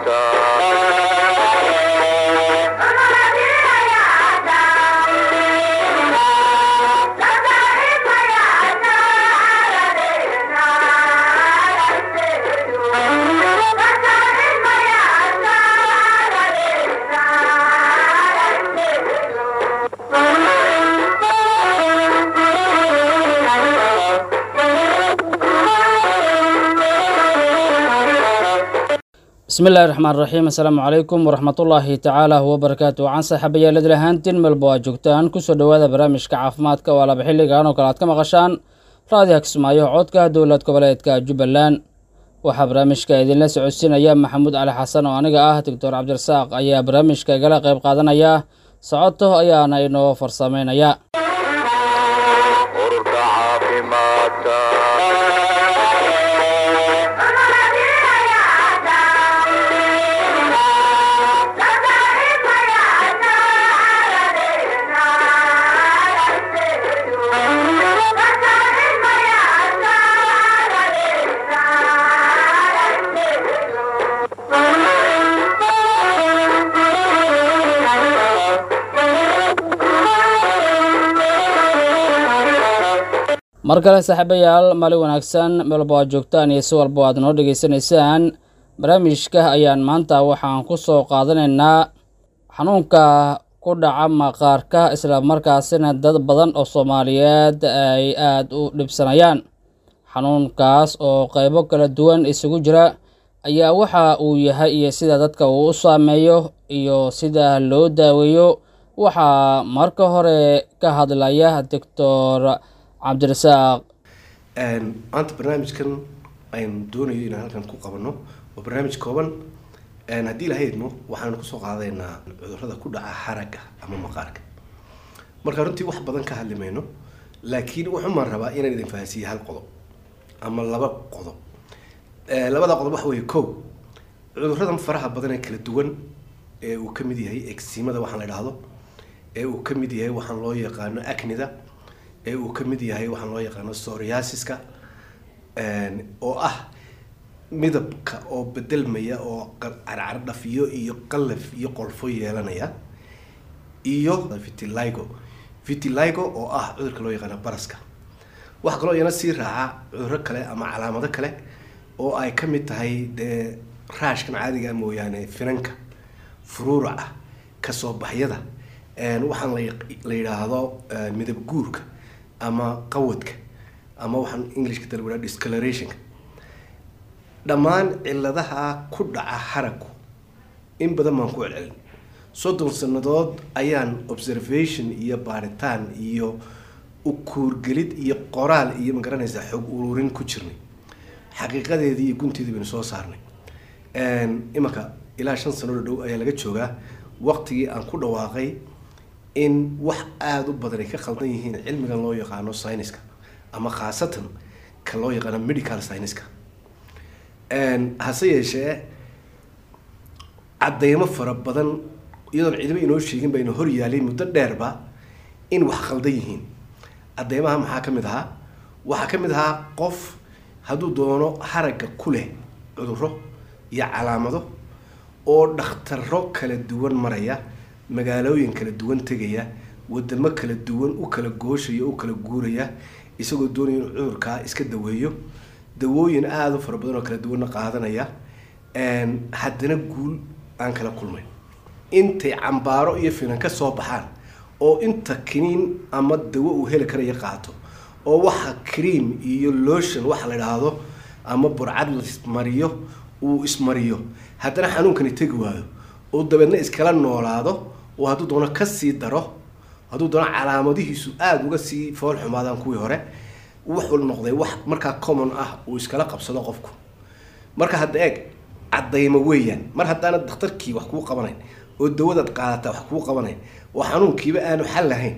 bismi illahi raxmaan raxiim assalaamu calaykum waraxmatullaahi tacaala wabarakaatu wacan saaxiibayaaladir ahaantiin melba waa joogtaan kusoo dhowaada barnaamijka caafimaadka oo laba xilligan oo kale aad ka maqashaan raadiha kismaayo codka dowlad goboleedka jubbaland waxaa barnaamijka idinla socodsiinaya maxamuud cali xasan oo aniga ah doctor cabdirasaaq ayaa barnaamijka igala qayb qaadanaya socoto ayaana inoo farsameynaya ururka caafimaadka mar kale saaxiibayaal maalin wanaagsan meelba aad joogtaan iyo si walba aad noo dhegaysanaysaan barnaamijka ayaan maanta waxaan ku soo qaadanaynaa xanuunka ku dhaca maqaarka isla markaasina dad badan oo soomaaliyeed ay aada u dhibsanayaan xanuunkaas oo qaybo kala duwan isugu jira ayaa waxa uu yahay iyo sida dadka uu u saameeyo iyo sida loo daaweeyo waxaa marka hore ka hadlaya doctor cabdirasaaq maanta barnaamijkan aynu doonayo inaan halkan ku qabano waa barnaamij kooban haddii ilaha idmo waxaanu kusoo qaadaynaa cudurada ku dhaca haragga ama maqaarka marka runtii wax badan ka hadli mayno laakiin wuxumaan rabaa inaan idin fahansiiye hal qodob ama laba qodob labada qodob waxa weeye ko cuduradan faraha badan ee kala duwan ee uu ka mid yahay eximada waxaan la idhaahdo ee uu ka mid yahay waxaan loo yaqaano acnida ee uu ka mid yahay waxaan loo yaqaano soriasiska oo ah midabka oo bedelmaya oo carcardhafiyo iyo qalaf iyo qolfo yeelanaya iyo vitiligo vitiligo oo ah cudurka loo yaqaano baraska waxaa kaloo iyana sii raaca cuduro kale ama calaamado kale oo ay ka mid tahay dee raashkan caadiga mooyaane finanka furuuraca kasoo baxyada waxaan la yidhaahdo midab guurka ama qawadka ama waxaan englishka dalwaa discolorationka dhammaan ciladaha ku dhaca haraggu in badan baan ku celcelin soddon sanadood ayaan observation iyo baaritaan iyo ukuurgelid iyo qoraal iyo magaranaysaa xog ururin ku jirnay xaqiiqadeedii iyo gunteedii baynu soo saarnay imanka ilaa shan sanoo dhow ayaa laga joogaa waqtigii aan ku dhawaaqay in wax aada u badan ay ka khaldan yihiin cilmigan loo yaqaano syniska ama khaasatan ka loo yaqaano medical syniska hase yeeshee cadeymo fara badan iyadoon cidiba inoo sheegin baynu hor yaalay muddo dheerba in wax khaldan yihiin cadeymaha maxaa ka mid ahaa waxaa ka mid ahaa qof hadduu doono haragga ku leh cuduro iyo calaamado oo dhakhtaro kala duwan maraya magaalooyin kala duwan tegaya wadamo kala duwan u kala gooshaya u kala guuraya isagoo doonaya inuu cudurkaa iska daweeyo dawooyin aada u fara badan oo kala duwanna qaadanaya haddana guul aan kala kulmay intay cambaaro iyo finan ka soo baxaan oo inta kiniin ama dawo uu heli karaya qaato oo waxa cream iyo lotion waxa la idhaahdo ama burcad la ismariyo uu ismariyo haddana xanuunkani tegi waayo oo dabeedna iskala noolaado oo hadduu doono kasii daro hadduu doono calaamadihiisu aada uga sii fool xumaadaan kuwii hore wuxuu noqday wax markaa common ah uu iskala qabsado qofku marka hadda eeg cadaymo weeyaan mar haddaana dakhtarkii wax kuu qabanayn oo dawadaad qaadataa wax kuu qabanayn oo xanuunkiiba aanu xal lahayn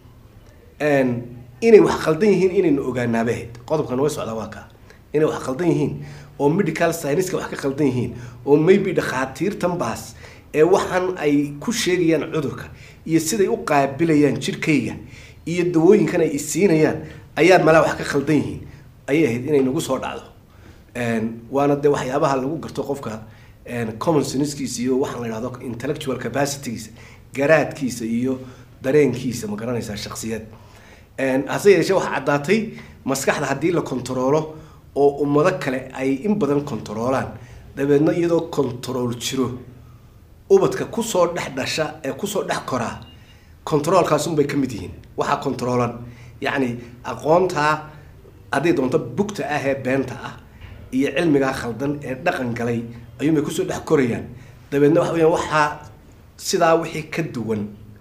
inay wax khaldan yihiin inaynu ogaanaabahayd qodobkan way socdaa waa kaa inay wax khaldan yihiin oo medical scienceska wax ka khaldan yihiin oo maybe dhakhaatiirtan baas ee waxaan ay ku sheegayaan cudurka iyo siday u qaabilayaan jirkayga iyo dawooyinkan ay isiinayaan ayaa malaa wax ka khaldan yihiin ayay ahayd inay nagu soo dhacdo waana dee waxyaabaha lagu garto qofka common senskiisa iyo waxaan la yidhahdo intellectual capacitygiisa garaadkiisa iyo dareenkiisa ma garanaysaa shaksiyad hase yeeshee waxaa caddaatay maskaxda haddii la kontaroolo oo ummado kale ay in badan kontaroolaan dabeedna iyadoo kontarool jiro ubadka kusoo dhex dhasha ee kusoo dhex koraa kontaroolkaasunbay ka mid yihiin waxaa kontaroolan yacni aqoontaa hadday doonto bugta ah ee beenta ah iyo cilmigaa khaldan ee dhaqan galay ayuunbay kusoo dhex korayaan dabeedna waxa weyaan waxaa sidaa wixii ka duwan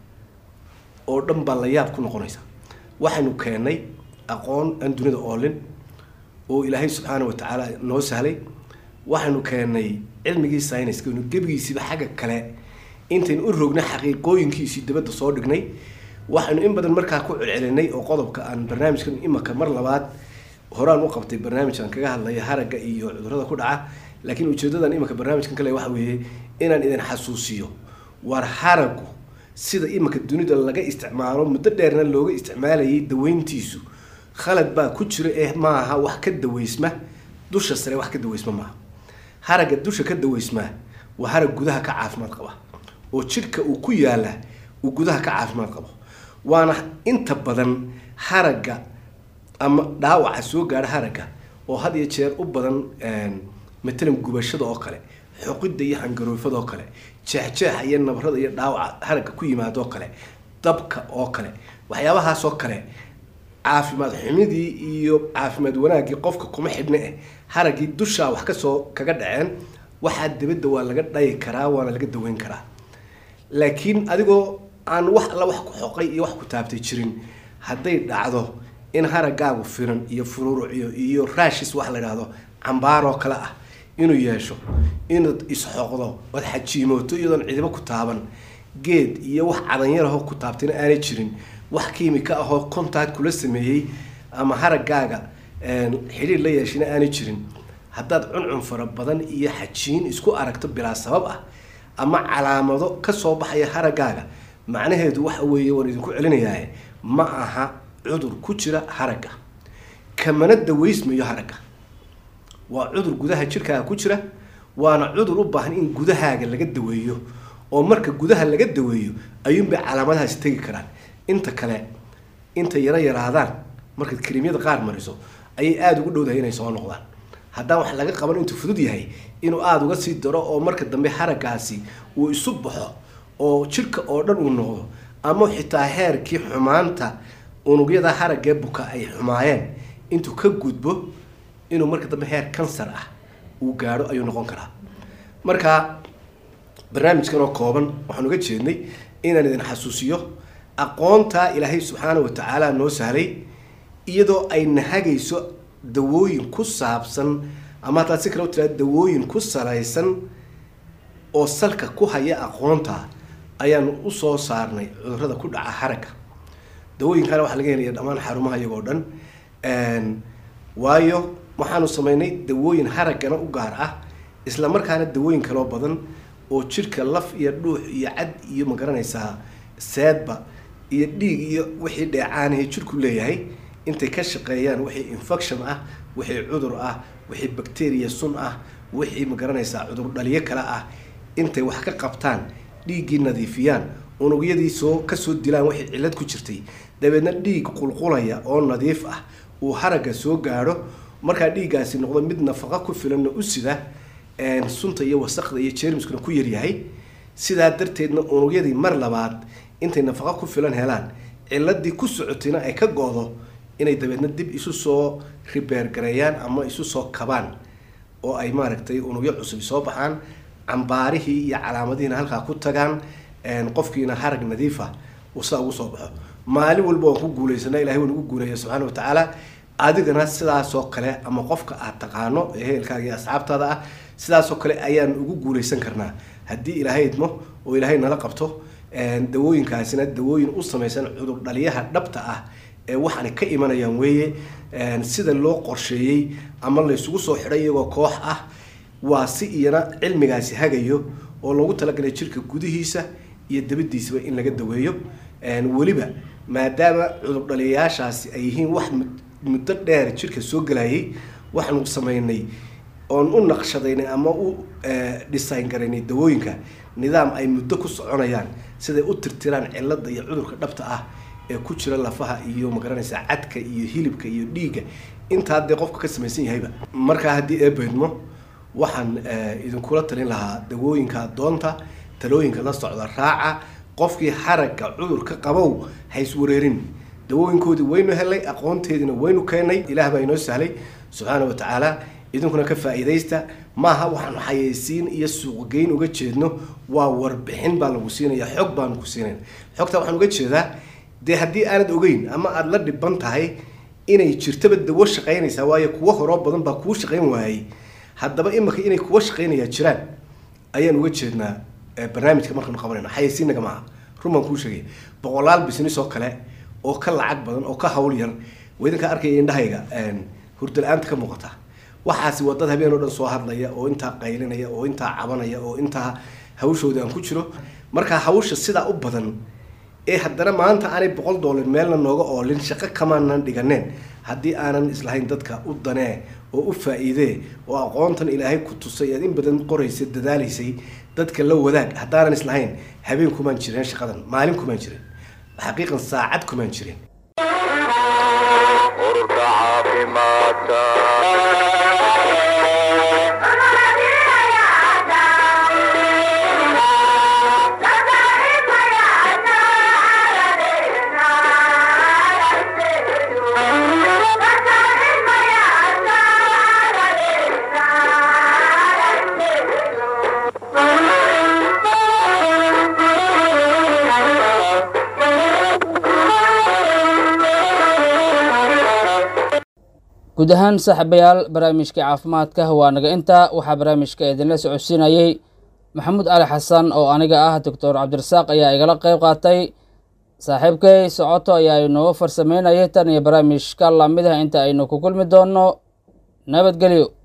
oo dhan baa la yaab ku noqonaysa waxaynu keennay aqoon aan dunida oolin oo ilaahay subxaana wa tacaala noo sahlay waxaynu keennay cilmigii syniska inu gebigiisiiba xagga kale intaynu u rognay xaqiiqooyinkiisii dabadda soo dhignay waxaynu in badan markaa ku celcelinay oo qodobka aan barnaamijkan imaka mar labaad horaan u qabtay barnaamijkan kaga hadlaya haragga iyo cudurrada ku dhaca laakiin ujeedadan imaka barnaamijkan kale waxa weeye inaan idin xasuusiyo war haraggu sida imaka dunida laga isticmaalo muddo dheerna looga isticmaalayay daweyntiisu khalad baa ku jira ee maaha wax ka daweysma dusha sare wax ka daweysma maaha haragga dusha ka daweysmaa waa harag gudaha ka caafimaad qaba oo jidhka uu ku yaala uu gudaha ka caafimaad qabo waana inta badan haragga ama dhaawaca soo gaadha haragga oo had iyo jeer u badan matalan gubashada oo kale xoqidda iyo hangaroofada oo kale jeexjeexa iyo nabarada iyo dhaawaca haragga ku yimaado oo kale dabka oo kale waxyaabahaasoo kale caafimaad xumidii iyo caafimaad wanaaggii qofka kuma xidhna eh haraggii dushaa wax kasoo kaga dhaceen waxaa dabadda waa laga dhayi karaa waana laga daweyn karaa laakiin adigoo aan wax alla wax ku xoqay iyo wax ku taabtay jirin hadday dhacdo in haraggaagu firan iyo fururucyo iyo raashis wax la idhaahdo cambaaroo kale ah inuu yeesho inaad isxoqdo ood xajiimooto iyadoon cidibo ku taaban geed iyo wax cadanyarahoo ku taabtayna aanay jirin wax kiimika ahoo contact kula sameeyey ama haraggaaga xidhiir la yeeshina aanay jirin haddaad cuncun fara badan iyo xajiin isku aragto bilaa sabab ah ama calaamado kasoo baxaya haraggaaga macnaheedu waxa weeye waan idinku celinayaa ma aha cudur ku jira haragga kamana daweysmayo haragga waa cudur gudaha jirkaaga ku jira waana cudur u baahan in gudahaaga laga daweeyo oo marka gudaha laga daweeyo ayuunbay calaamadahaasi tegi karaan inta kale intay yaro yaraadaan markaad kariimyada qaar mariso ayay aada ugu dhowdahay inay soo noqdaan haddaan wax laga qaban intuu fudud yahay inuu aada uga sii daro oo marka dambe haraggaasi uu isu baxo oo jidhka oo dhan uu noqdo ama xitaa heerkii xumaanta unugyada haraggee buka ay xumaayeen intuu ka gudbo inuu marka dambe heer kansar ah uu gaadho ayuu noqon karaa marka barnaamijkan oo kooban waxaan uga jeednay inaan idin xasuusiyo aqoontaa ilaahay subxaana wa tacaala noo sahlay iyadoo ay nahagayso dawooyin ku saabsan ama haddaad si kale u tiraada dawooyin ku salaysan oo salka ku haya aqoonta ayaanu usoo saarnay cudurrada ku dhaca haragga dawooyinkana waxaa laga helaya dhammaan xarumaha iyagoo dhan waayo waxaanu sameynay dawooyin haraggana u gaar ah isla markaana dawooyin kaloo badan oo jidhka laf iyo dhuux iyo cad iyo magaranaysaa seedba iyo dhiig iyo wixii dheecaanahe jidhku leeyahay intay ka shaqeeyaan wixii infection ah wixii cudur ah wixii bacteria sun ah wixii magaranaysaa cudur dhaliyo kale ah intay wax ka qabtaan dhiiggii nadiifiyaan unugyadii soo kasoo dilaan wixii cillad ku jirtay dabeedna dhiig qulqulaya oo nadiif ah uu haragga soo gaadho markaa dhiiggaasi noqdo mid nafaqa ku filanna u sida sunta iyo wasaqda iyo jermiskuna ku yaryahay sidaa darteedna unugyadii mar labaad intay nafaqa ku filan helaan ciladii ku socotayna ay ka go-do inay dabeedna dib isu soo ribeergareeyaan ama isu soo kabaan oo ay maaragtay unugyo cusub soo baxaan cambaarihii iyo calaamadihiina halkaa ku tagaan qofkiina harag nadiifa uu saa ugu soo baxo maalin walba waan ku guulaysana ilahay waa nagu guuleeya subxaana wa tacaala adigana sidaasoo kale ama qofka aad taqaano ee heelkaaga iyo asxaabtaada ah sidaasoo kale ayaan ugu guulaysan karnaa haddii ilaahay idmo oo ilaahay nala qabto dawooyinkaasina dawooyin u samaysan cudur dhaliyaha dhabta ah ee waxaana ka imanayaan weeye sida loo qorsheeyey ama laysugu soo xidhay iyagoo koox ah waa si iyana cilmigaasi hagayo oo loogu talagalay jirka gudihiisa iyo dabadiisaba in laga daweeyo weliba maadaama cudur dhaliyayaashaasi ay yihiin wax muddo dheer jirka soo gelayay waxaanu sameynay oon u naqshadaynay ama u design garaynay dawooyinka nidaam ay muddo ku soconayaan siday u tirtiraan cilada iyo cudurka dhabta ah ee ku jira lafaha iyo magaranaysa cadka iyo hilibka iyo dhiigga intaa dee qofka ka samaysan yahayba markaa haddii eebaydmo waxaan idinkula talin lahaa dawooyinka doonta talooyinka la socda raaca qofkii xaragga cudurka qabow hayswareerin dawooyinkoodii waynu helay aqoonteediina waynu keenay ilaah baa inoo sahlay subxaana wa tacaala idinkuna ka faa'iidaysta maaha waxaanu xayeysiin iyo suuqgeyn uga jeedno waa warbixin baa lagu siinaya xog baanu ku siinayna xogtaa waxaan uga jeedaa dee haddii aanad ogeyn ama aada la dhiban tahay inay jirtaba dawo shaqaynaysaa waayo kuwo horoo badan baa kuu shaqayn waayey haddaba imika inay kuwa shaqaynayaa jiraan ayaan uga jeednaa barnaamijka markaanu qabanayno xayeysiinaga maaha run baan kuu sheegaya boqolaal business oo kale oo ka lacag badan oo ka hawl yar waa idinkaa arkaya indhahayga hurdala-aanta ka muuqata waxaasi waa dad habeen oo dhan soo hadlaya oo intaa qaylinaya oo intaa cabanaya oo intaa hawshooda aan ku jiro markaa hawsha sidaa u badan ee haddana maanta aanay boqol doolar meelna nooga oolin shaqo kamaanan dhiganeen haddii aanan islahayn dadka u danee oo u faa-iidee oo aqoontan ilaahay ku tusay aad in badan qoraysay dadaalaysay dadka la wadaag haddaanan islahayn habeen kumaan jireen shaqadan maalin kumaan jirin xaqiiqan saacad kumaan jirin ururka caafimaadka guud ahaan saaxiibayaal barnaamijka caafimaadka waa naga intaa waxaa barnaamijka idinla socodsiinayey maxamuud cali xasan oo aniga ah doctor cabdirasaaq ayaa igala qeyb qaatay saaxiibkay socoto ayaa inoo farsameynayay tan iyo barnaamijka lamid ah inta aynu ku kulmi doonno nabadgelyo